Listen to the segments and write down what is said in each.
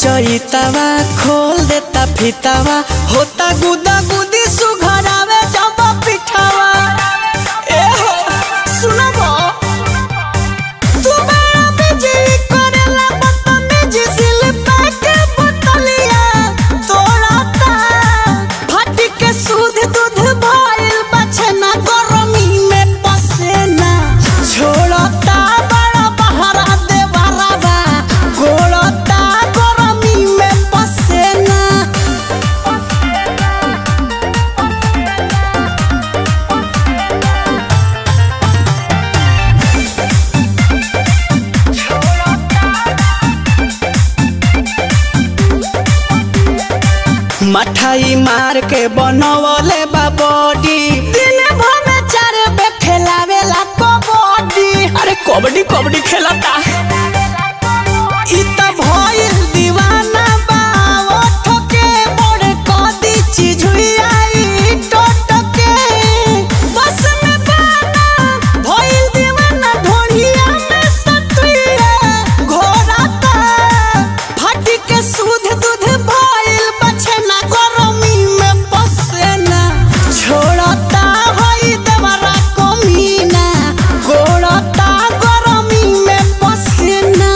चैतावा खोल देता फितावा होता गुदा गुदी सुघरावे जब पिठावा ए हो सुनबो तू बड़ा बिजली करेला बदतमीजी सिल पैके बोतलिया तोड़ता फटी के सूद दूध भइल बछना गरमी में पसेना छोड़ता बड़ा बहरा दे बराबा गोड़ता गरमी में पसेना मठाई मार के बनवले बा बॉडी दिन भर में चार बे खेलावेला कबड्डी अरे कबड्डी कबड्डी खेलता इ त भइल दीवाना बा ओठ के बड़े कदी चीज हुई आई टोट के बस में बाना भइल दीवाना ढोढ़िया में सतुइया घोराता फटी के सूद दूध भइल बछना गरमी में पसेना छोड़ता हई देवरा कमीना गोड़ता गरमी में पसेना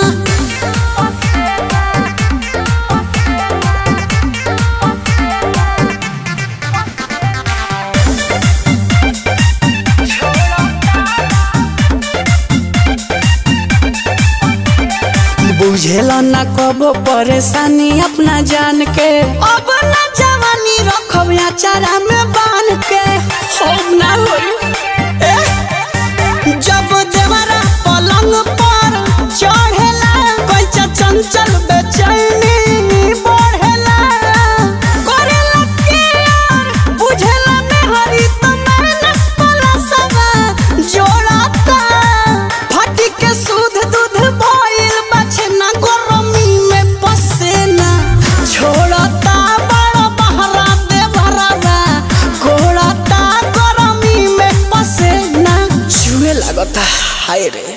बुझेला ना कबो परेशानी अपना जान के अब ना जवानी रखब या चारा में बांध के अब ना होई ए, जब देवरा पलंग पर चढ़ेला कैचा चंचल बेचैनी बढ़ेला करेला केयर बुझेला मेहरी त मानस पलसवा जोड़ता फटी के सूद दूध भइल बछना गरमी में पसेना छोड़ता बड़ा बहरा दे भरावा गोड़ता गरमी में पसेना छुए लागता हाय रे